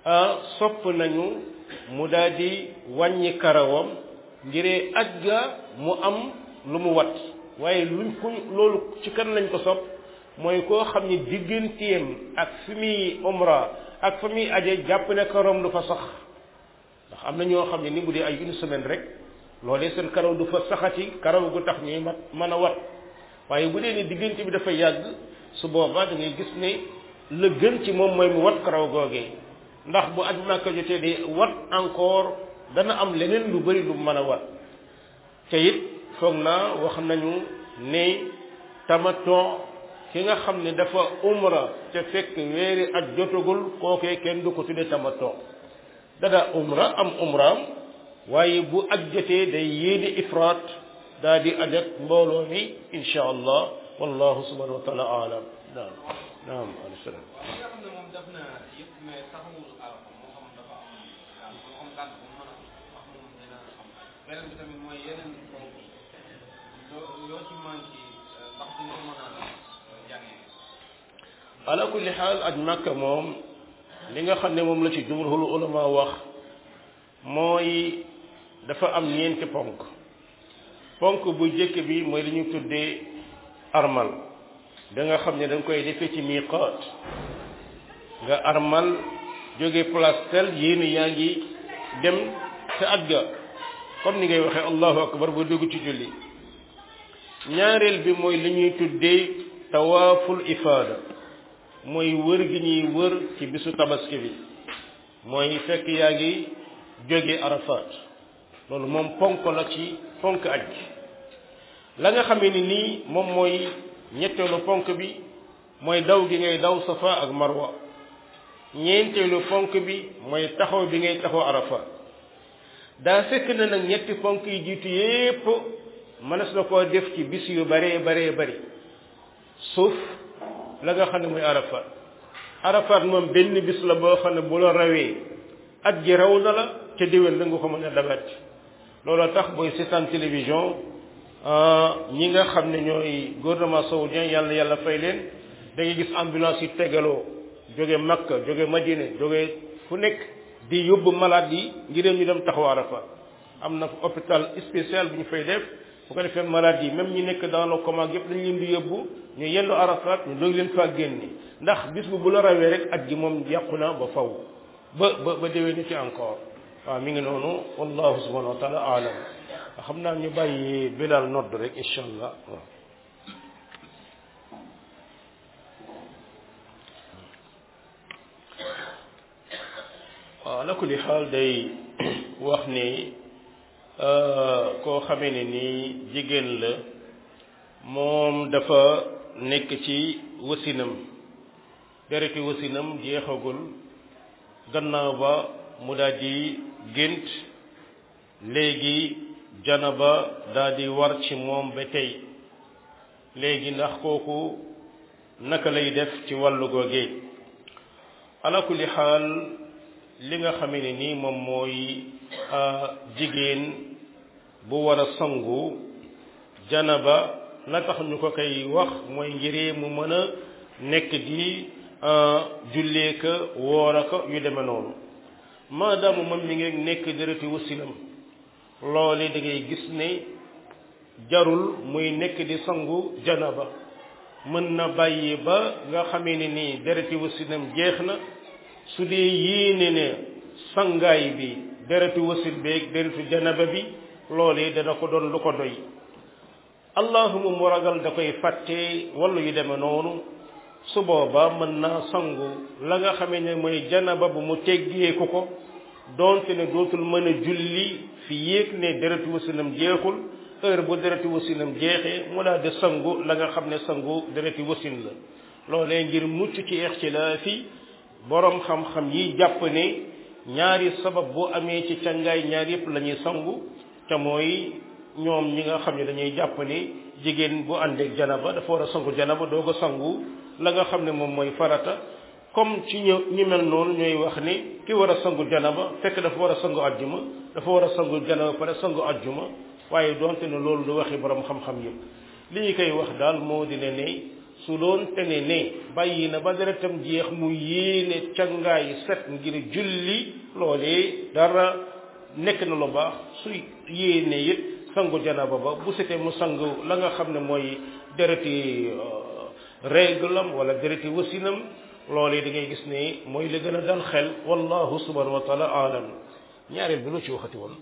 sopp nañu mu daal di wàññi karawam ngiree aj ga mu am lu mu wat waaye luñ ko loolu ci kan lañ ko sopp mooy koo xam ni digganteem ak fi muy umra ak fa muy aje jàpp ne karawam du fa sax ndax am na ñoo xam ne ni bu dee ay une semaine rek loolee seen karaw du fa saxati karaw gu tax ñuy mat mën a wat waaye bu dee ni diggante bi dafa yàgg su boobaa da ngay gis ne la gën ci moom mooy mu wat karaw googee ndax bu aj Makka jotee di wat encore dana am leneen lu bari lu mën a wat te it foog naa wax nañu ne tamaton ki nga xam ne dafa umra te fekk weeri aj jotagul kookee kenn du ko tuddee tamaton dada umra am umraam waaye bu aj jotee day yéene ifraat daa di aj ak mbooloo mi insha allah wallahu subhanahu wa taala alam naam naam alayhi salaam li nga xam ne moom def na yëpp mais taxawul arafa moo xam dafa am moo xam gànt bu mën a wax moom dina am beneen bi tamit mooy yeneen ponk loo yoo ci manqué ndax dina ko mën a jàngee ala kulli xaal aj makka moom li nga xam ne moom la ci jumhurul ulama wax mooy dafa am ñeenti ponk ponk bu jëkk bi mooy li ñu tuddee armal da nga xam ne da nga koy defee ci miqaat nga armal jóge place tel yéen yaa ngi dem sa aj ga comme ni ngay waxee allahu akbar ba dugg ci julli ñaareel bi mooy li ñuy tuddee tawaaful ifaada mooy wër gi ñuy wër ci bisu tabaski bi mooy fekk yaa ngi jóge arafat loolu moom ponk la ci ponk aj la nga xamee ni nii moom mooy ñetteelu ponk bi mooy daw gi ngay daw safa ak marwa ñeenteelu ponk bi mooy taxaw bi ngay taxaw arafat daa fekk na nag ñetti ponk yi jiitu yépp mënees na koo def ci bis yu baree baree bari suuf la nga xam ne mooy arafat arafat moom benn bis la boo xam ne bu la rawee at ji raw na la ca déwén la nga ko mën a dabat looloo tax booy seetaan télévision ñi nga xam ne ñooy gouvernement saoudien yàlla yàlla fay leen da ngay gis ambulance yi tegaloo jóge Makka jóge Madina jóge fu nekk di yóbbu malade yi ngir ñu dem taxaw arafat am na hôpital spécial bu ñu fay def bu ko defee malade yi même ñi nekk dans le coma yëpp dañ leen di yóbbu ñu yendu arafat ñu doog leen faa génne ndax bis bu bu la rawee rek at gi moom yàqu na ba faw ba ba ba déwee ni ci encore waaw mi ngi noonu wallahu subhanahu wa taala alam xam naa ñu bàyyi bilal nodd rek incha allah waaw waaw ala kulli xaal day wax ni koo xamee ne nii jigéen la moom dafa nekk ci wasinam dereti wasinam jeexagul gannaaw ba mu daal di gént léegi janaba daal di war ci moom ba tey léegi ndax kooku naka lay def ci wàllu googee ala kulli xaal li nga xamee ne nii moom mooy jigéen bu war a sangu janaba la tax ñu ko koy wax mooy ngiree mu mën a nekk di jullee ka woora ka yu demee noonu maadaama moom mi ngi nekk dërëti wasinam loole da ngay gis ne jarul muy nekk di sangu janaba mën na bàyyi ba nga xamee ne nii dërëti wasinam jeex na su dee yéene ne sangaay bi dërëti wasin beeg dërëtu janaba bi loole dana ko doon lu ko doy allahuma mu ragal da koy fàtte wala yu demee noonu su boobaa mën naa sangu la nga xamee ne mooy janaba bu mu teggeeku ko doonte ne dootul mën a julli fi yéeg ne deretu wasinam jeexul heure bu deretu wasinam jeexee mu daal di sangu la nga xam ne sangu dereti wasin la loolee ngir mucc ci ixtilaafi borom xam-xam yi jàpp ne ñaari sabab bu amee ci cangaay ñaar yëpp la ñuy sangu te mooy ñoom ñi nga xam ne dañuy jàpp ne jigéen bu àndeek janaba dafa war a sangu janaba doo ko sangu la nga xam ne moom mooy farata comme ci ñu ñu mel noonu ñooy wax ne ki war a sangu janaba fekk dafa war a sangu ajjuma dafa war a sangu janaba pare sangu ajjuma waaye donte ne loolu du waxi borom xam-xam yëpp li ñu koy wax daal moo di ne ne su doon tene ne bàyyi na ba deretam jeex mu yéene cangaay set ngir julli loolee dara nekk na lu baax su yéene it sangu janaba ba bu setee mu sangu la nga xam ne mooy dereti réglam wala dereti wasinam loolee da ngay gis ne mooy la gën a dal xel wallahu subhanahu wa taala alam ñaareel bi lu ci waxati woon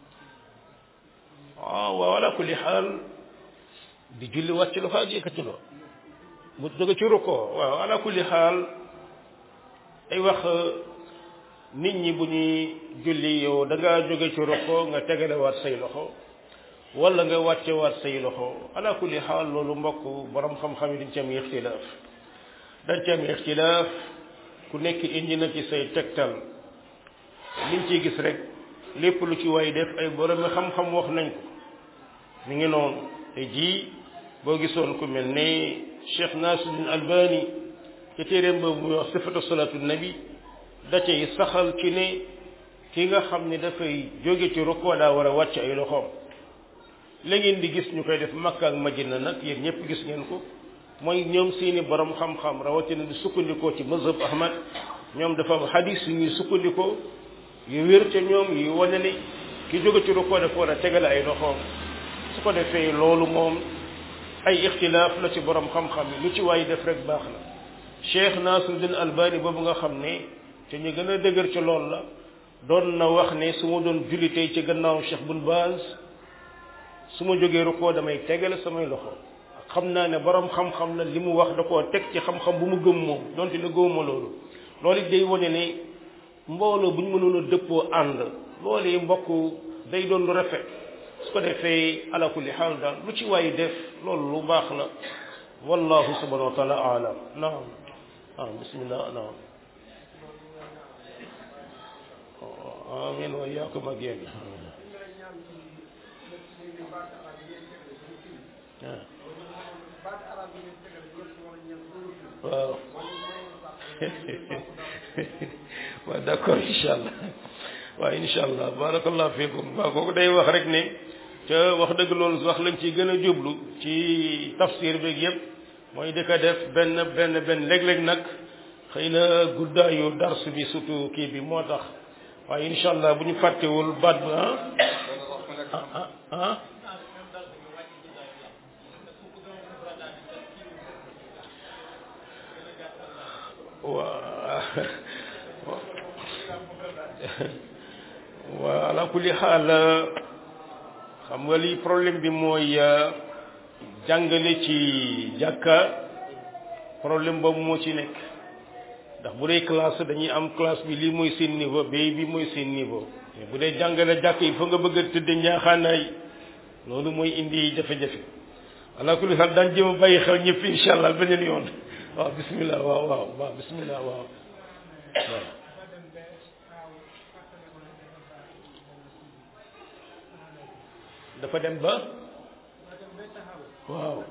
waaw waaw ala kulli xaal di julli wàcc lu xaaj yëkkatuloo mu jóge ci rukkoo waaw ala kulli xaal ay wax nit ñi bu ñuy julli yow da ngaa jóge ci rukkoo nga tegale waat say loxo wala nga wàcce waat say loxo ala kulli xaal loolu mbokk borom xam-xam yi dañ ci am ixtilaaf dañ ci am ixtilaaf ku nekk indi na ci say tegtal liñ ciy gis rek lépp lu ci waay def ay borom xam-xam wax nañ ko mi ngi noonu te ji boo gisoon ku mel ne Cheikh Nasiruddin Albani ci téeréem boobu muy wax sifatu salatu nabi da cay saxal ci ne ki nga xam ne dafay jóge ci rukkoo daa war a wàcc ay loxoom la ngeen di gis ñu koy def Makka ak Madina nag yéen ñëpp gis ngeen ko mooy ñoom seeni borom xam-xam rawatina di sukkandikoo ci mazhab Ahmad ñoom dafa am hadis yu ñuy sukkandikoo yu wér ca ñoom yu wane ni ki jóge ci rukkoo dafa war a tegale ay loxoom su ko defee loolu moom ay ixtilaaf la ci borom xam-xam yi lu ci waay def rek baax na Cheikh Nasiruddin Albani boobu nga xam ne te ñu gën a dëgër ci loolu la doon na wax ne su ma doon julli tey ci gannaaw Cheikh Bun Baaz su ma jógee rukkoo damay tegale samay loxo xam naa ne borom xam-xam la li mu wax da koo teg ci xam-xam bu mu gëm moom donte la gëmuma loolu loolu it day wane ne mbooloo bu ñu mënoon a dëppoo ànd loolu mbokk day doon lu rafet su ko defee ala kulli xaal daal lu ci waay def loolu lu baax la wallahu subhanahu wa taala alam naam ah bismillah naam amin wa iyaakum ak yéen waaw waaw d'accord incha allah waaw incha allah barakallah fiikum waaw kooku day wax rek ne ca wax dëgg loolu wax lañ ci gën a jublu ci tafsir beeg yëpp mooy di ko def benn benn benn léeg-léeg nag xëy na guddaayu dars bi surtout kii bi moo tax waaye incha allah bu ñu fàttewul baat ba ah ah ah waa waa ala kulli xaal xam nga li problème bi mooy jàngale ci jàkka problème boobu moo ci nekk ndax bu dee classe dañuy am classe bi lii mooy seen niveau bay bi mooy seen niveau mais bu dee jàngale jàkk yi fa nga bëgg a tëdd njaaxaanaay loolu mooy indi jafe-jafe ala kulli xaal daan jéem a bàyyi xel ñëpp incha allah beneen yoon waaw bismillah waaw waaw waaw bismillah waaw waaw dafa dem ba waaw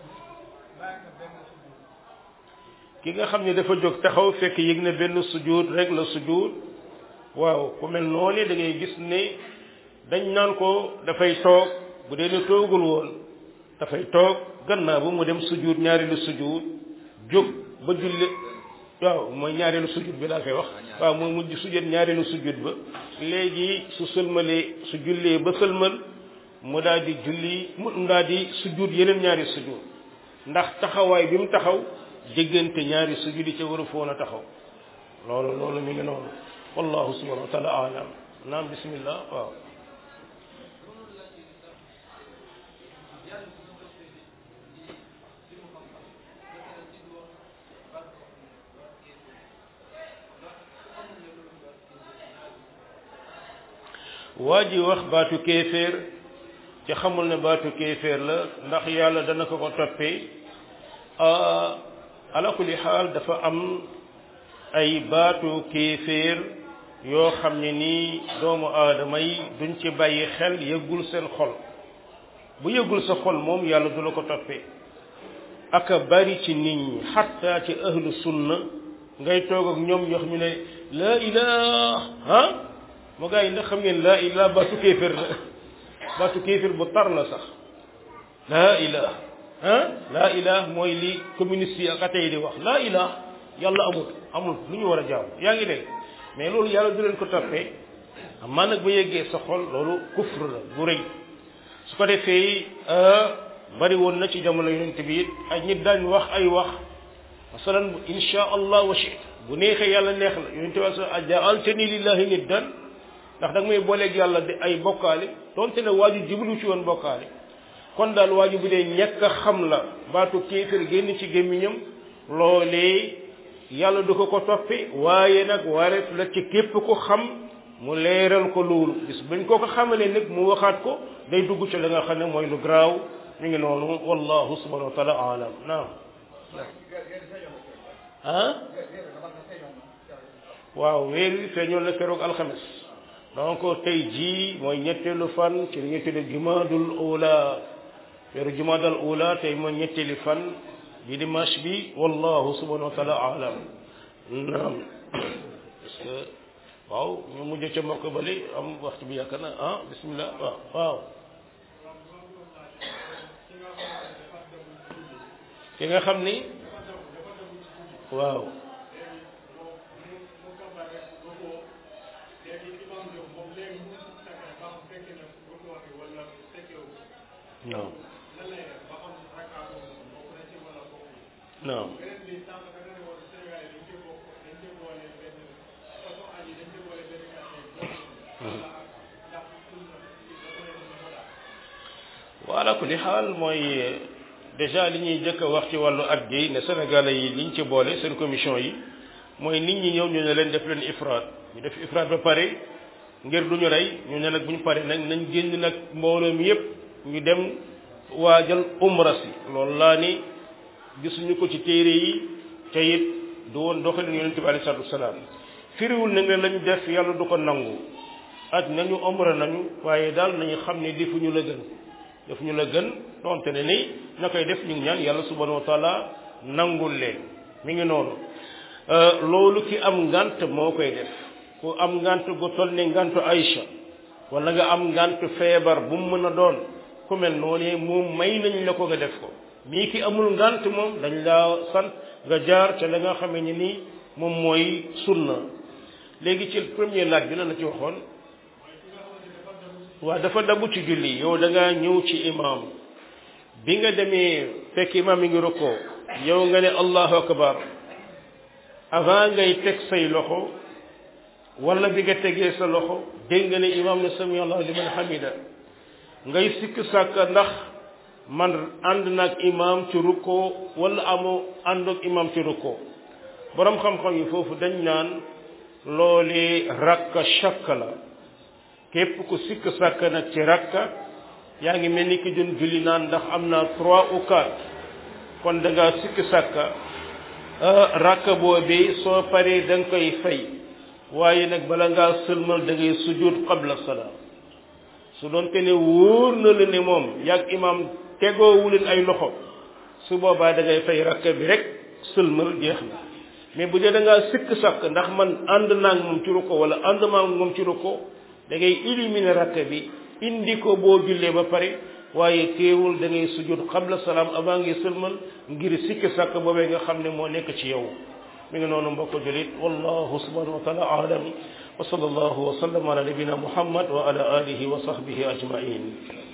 ki nga xam ne dafa jóg taxaw fekk yëg na benn sujud rek la sujud waaw ku mel noonu da ngay gis ne dañ naan ko dafay toog bu dee ne toogul woon dafay toog gannaaw bu mu dem sujud ñaareelu sujud jóg ba julli waaw mooy ñaareelu sujud bi laa koy wax waaw mooy mujj sujud ñaareelu sujud ba léegi su sëlmalee su jullee ba sëlmal mu daal di julli mu daal di sujud yeneen ñaari sujud ndax taxawaay bi mu taxaw diggante ñaari sujud yi ca war a foon a taxaw loolu loolu mi ngi noonu wallahu subhanahu wa taala alam naam bismillah waaw waa ji wax baatu kéeféer ci xamul ne baatu kéeféer la ndax yàlla dana ko ko toppee ala kulli xaal dafa am ay baatu kéeféer yoo xam ne nii doomu aadama yi duñ ci bàyyi xel yëggul seen xol bu yëggul sa xol moom yàlla du la ko toppee aka bari ci nit ñi xatta ci ahlu sunna ngay toog ak ñoom ñoo xam ñu ne laa ilaha ah moo gaa yi ndax xam ngeen laa ilaha baatu kéeféer la baatu kéeféer bu tar la sax laa ilaha ah laa ilaha mooy li communiste yi ak athée di wax laa ilaha yàlla amul amul lu ñu war a jaam yaa ngi dégg mais loolu yàlla du leen ko toppee amaa nag ba yeggee sa xol loolu kufr la bu rëy su ko defee bari woon na ci jamono yonent bi it ay nit daañ wax ay wax masalan insha allah wa shit bu neexee yàlla neex la yonent bi sa ajaaltani lillahi niddan ndax da nga may booleeg yàlla di ay bokkaale donte ne waaju jiblu ci woon bokkaale kon daal waaju bu dee ñekk a xam la baatu kéefër génn ci gémmiñam loolee yàlla du ko ko toppe waaye nag wareef la ci képp ko xam mu leeral ko loolu bis bañ koo ko xamalee nag mu waxaat ko day dugg ci la nga xam ne mooy lu garaaw mi ngi noonu wallahu subhanahu wa taala alam naam ah waaw weer wi feeñoon na keroog alxames donc tey jii mooy ñetteelu fan ci li ñu tudde jumaadul ula weeru jumaadal ula tey mooy ñetteeli fan di dimanche bi wallahu subhanahu wa taala alam naam parce que waaw ñu mujj ca mbokk bali am waxtu bi yaakaar na ah bismillah waaw waaw ki nga xam ni waaw non non wala kulli xaal mooy déjà li ñuy jëkk a wax ci wàllu at gi ne sénégalais yi liñ ci boole seen commission yi mooy nit ñi ñëw ñu ne leen def leen ifraat ñu def ifraat ba pare ngir duñu rey ñu ne nag bu ñu paree nag nañ génn nag mbooloo mi yépp ñu dem waajal umra si loolu laa ni gisuñu ko ci téere yi te it du woon doxalin yonent bi alei salatu wasalaam firiwul na ne lañ def yàlla du ko nangu aj nañu umra nañu waaye daal nañu xam ne defuñu la gën defuñu la gën donte ne ni ña koy def ñu ngi ñaan yàlla subhanahu wa taala nangul leen mi ngi noonu loolu ki am ngant moo koy def ku am ngant gu toll ne ngantu Aïcha wala nga am ngant feebar bu mu mën a doon ku mel noonu moom may nañ la ko nga def ko mii ki amul ngant moom dañ laa sant nga jaar ca la nga xamee ni nii moom mooy sunna léegi ci premier laaj bi la la ci waxoon waa dafa dabu ci julli yow da ngaa ñëw ci imam bi nga demee fekk imam mi ngi rukkoo yow nga ne allahu akbar avant ngay teg say loxo wala bi nga tegee sa loxo dégg nga ne imam ne sami allahu liman hamida ngay sikk sàkk ndax man ànd naag imam ci rukkoo wala amoo ànd ak imam ci rukkoo borom xam-xam yi foofu dañ naan loolee rakka shakka la képp ku sikk sàkk nag ci rakka yaa ngi mel ni ki doon julli naan ndax am naa trois ou quatre kon da ngaa sikk sàkka rakka boobee soo paree da nga koy fay waaye nag bala ngaa sëlmal da ngay sujud qabla salaam su doon te ne wóor na la ne moom yàgg imam tegoowu leen ay loxo su boobaa da ngay fay rakka bi rek sëlmal jeex na mais bu dee da ngaa sikk sàkk ndax man ànd naa ak moom ci ruko wala ànd maa ak moom ci ruko da ngay éliminer rakka bi indi ko boo jullee ba pare waaye teewul da ngay sujud qabla salaam avant ngay sëlmal ngir sikki sàkk boobee nga xam ne moo nekk ci yow mi ngi noonu mbokk julit wallahu subhanahu wa taala aalam wa sallallahu wa sallam ala nabina muhammad wa ala alihi wa sahbihi ajmain